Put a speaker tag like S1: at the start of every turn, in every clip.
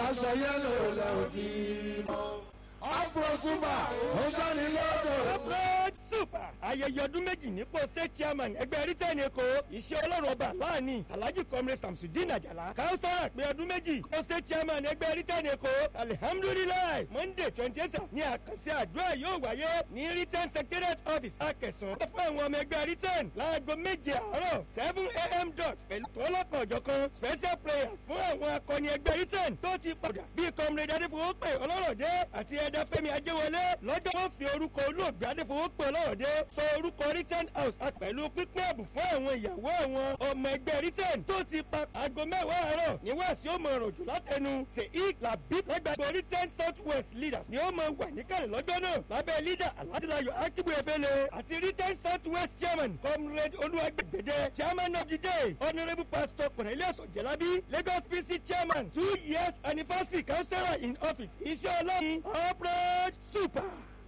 S1: aláṣọ yẹ́lò lẹ́ òdì mọ́. ọ̀pọ̀ súpà ó sọ́ni lọ́dọ̀.
S2: corporate super ayẹyẹ ọdún méjì nípò state chairman ẹgbẹ́ rìtẹ́n èkó iṣẹ́ ọlọ́run ọba láàánì alhaji comrade samsudeen ajala káwùsára pé ọdún méjì nípò state chairman ẹgbẹ́ rìtẹ́n èkó alihamudulilayi monday twenty eight ní àkànṣe àdúrà yóò wáyé ní rìtẹ́n secretariat office akẹsàn fún àwọn ọmọ ẹgbẹ́ rìtẹ́n láago méje àárọ̀ seven a.m. dot pẹ̀lú tọ́lọ́kan ọ̀jọ̀kan special prayer fún àwọn akọni ẹgbẹ́ rìtẹ́n tó ti padà bíi comrade adéfowópè ọlọ́rọ̀dé àti ẹ̀dá fẹ́mi ajẹ́wọlé lọ́jọ́ wọn fi orúkọ olóògbé adéfowópè ọlọ́rọ̀dé sọ orúkọ return house àti pẹ̀lú pípín ẹ̀bùn fún àwọn ìyàwó àwọn ọmọ ẹgbẹ́ return tó ti pa aago mẹ́wàá àárọ̀ ní wàásù ó mọ ọ̀rọ̀jù látẹnu sheik labib lẹ́gbàgbọ́ return south west leaders ni ó mọ wà níkàlẹ̀ lọ́jọ́ náà lábẹ́ leader aládìláyọ̀ akíbu efele àti return south west chairman comrade olúwàgbẹ̀gbẹ̀dẹ chairman of the day honourable pastor cornelius ojelabi lagos pc chairman two years anniversary councillor in office iṣẹ́ ọlọ́run corporate super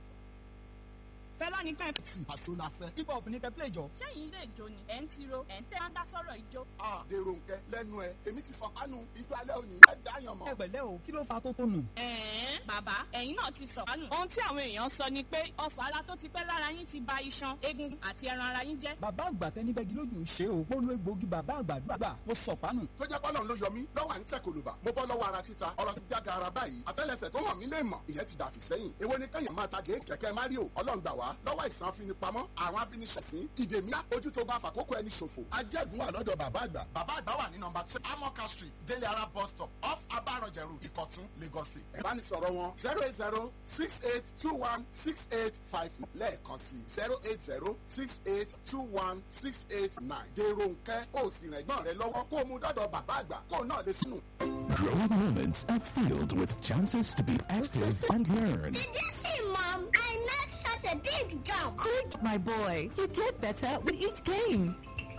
S3: fẹlá ní ká ẹ.
S4: tí àṣọ la fẹ́. hip hop ní kẹ́ play jọ.
S3: sẹ́yìn ilé ìjó ni ẹ̀ ń tiro ẹ̀ ń tẹ́ máa ń dá sọ́rọ̀ ìjó.
S4: a dèrò nkẹ lẹnu ẹ èmi ti sọ kánú ijó alẹ́ òní ẹ dáyàn mọ́.
S5: ẹ pẹ̀lẹ́ o kí ló fa tó tó nù.
S3: ẹ̀ẹ́n bàbá ẹ̀yin náà ti sọ̀kánù. ohun tí àwọn èèyàn sọ ni pé ọ̀fọ̀ ara tó ti pẹ́ lára yín ti ba iṣan egungun àti ẹran ara yín jẹ́.
S5: bàbá àgbà tẹni bẹ́gi lójú ṣe o mo lo egbòogi bàbá àgbàdúrà gbà mo sọ pánù.
S4: tó jẹ́ pọ́lọ́n ló yọ mí lọ́wọ́ à ń tẹ̀ kòlùbà mo bọ́ lọ́wọ́ ara títa ọ̀rọ̀ sí jága ara báyìí àtẹ́lẹsẹ̀ tó hàn mí lè mọ̀ ìyẹn ti dàfí sẹ́yìn èwo ni kẹ́yìn máa ta gé kẹ̀kẹ́ mario ọlọ́run gbà wá lọ́wọ́ ìsàn afinipamọ́ àwọn afiniṣẹ̀sín ìdèmíà ojú tó bá fàkókò ẹni ṣòfò ajẹ́gun wà lọ́dọ̀ bàbá àgbà bàbá àgbà wà ní nọmba two amoka street délé ara bus stop off abaranjẹ road ìkọ̀tún lagos state ìbánisọ̀rọ̀ wọn zero eight zero six eight two one six eight five lẹ́ẹ̀kan sí zero eight zero six eight two one six eight nine dèrò nkẹ́ ó sì rìn ẹ̀gbọ́n rẹ lọ́wọ́ kó o mú dọ́dọ̀ bàbá àgbà kó o náà lè sùn.
S6: Growing moments are filled with chances to be active and learn.
S7: Did you see, Mom? I made such a big jump.
S8: Good, my boy. You get better with each game.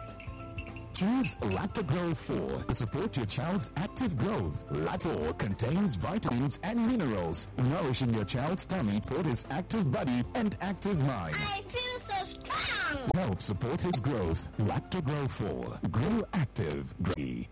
S6: Choose Lactogro 4 to support your child's active growth. Lacto contains vitamins and minerals, nourishing your child's tummy for his active body and active mind.
S7: I feel so strong.
S6: Help support his growth. Lactogro 4. Grow active. Grow.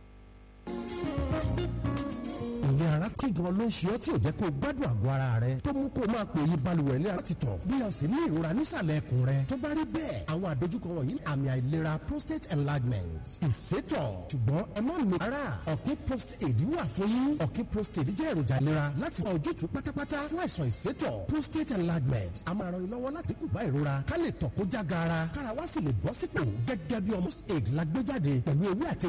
S9: ìyẹn ara kí gan ló ń ṣe ọ́ tí ò jẹ́ kó o gbádùn àgọ́ ara rẹ tó mú kó o máa pè yí balùwẹ̀ ní láti tọ̀ bí o sì ní ìrora nísàlẹ̀ ẹkùn rẹ tó bá rí bẹ́ẹ̀ àwọn àdójúkọ wọ̀nyí ní àmì àìlera prostate enlargement ìsétọ̀ ṣùgbọ́n ẹ má lo ara ọ̀kí prostate wà fún yín ọ̀kí prostate jẹ́ èròjà ìlera láti wá ojútùú pátápátá fún àìsàn ìsétọ̀ prostate enlargement a máa ran ni lọ́wọ́ láti dínkù bá ìrora ká lè tọ̀ kó já gaara kára wá sì lè bọ́ sípò gẹ́gẹ́ bí ọmọ aid la gbé jáde pẹ̀lú ewé àti